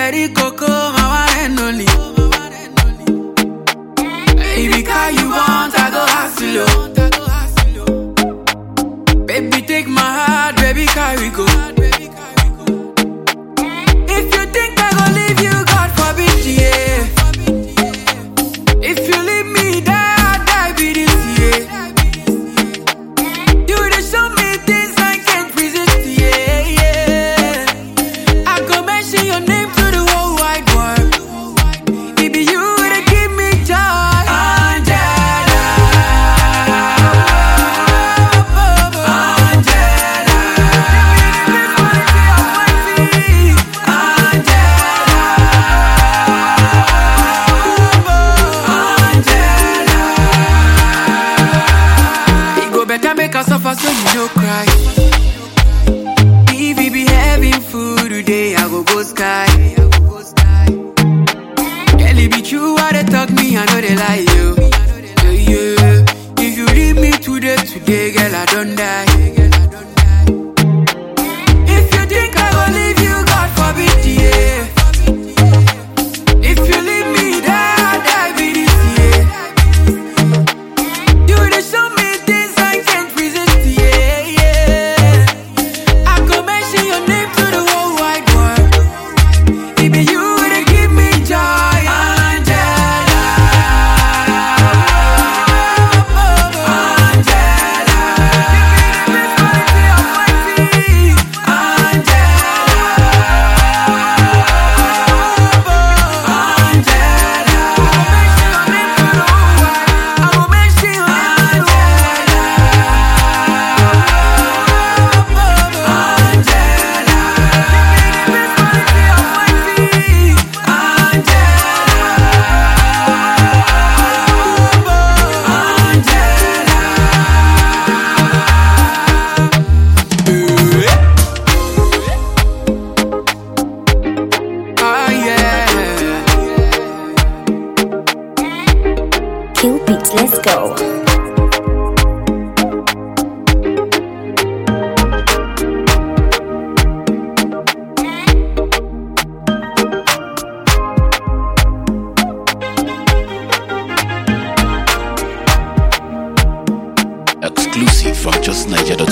Cherry coco, my one and only. If you car you want, I go hustle. oh. Baby, take my heart, baby, carry go. If you think I go leave you, God forbid, yeah. If you leave me, die, I die, be this, yeah. You dey show me things I can't resist, yeah, yeah. I go mention your name to the whole wide world. It be you that give me joy, Angela. Angela, It go better make us suffer so you no cry. If we be having food today, I go go sky. Girl, it be true what they talk me, I know they lie you. Yeah, yeah. If you leave me today, today, girl, I don't die. If you think I go leave you, God forbid, yeah. If you leave me, die, I die, be this, yeah. You dey show me things I can't resist, yeah, yeah. I go mention your name to the whole wide world. It be you that give me joy, Angela. Angela, give me the best quality of my feet, Ah, yeah. Kill beats, let's go. Exclusive from justniger.com.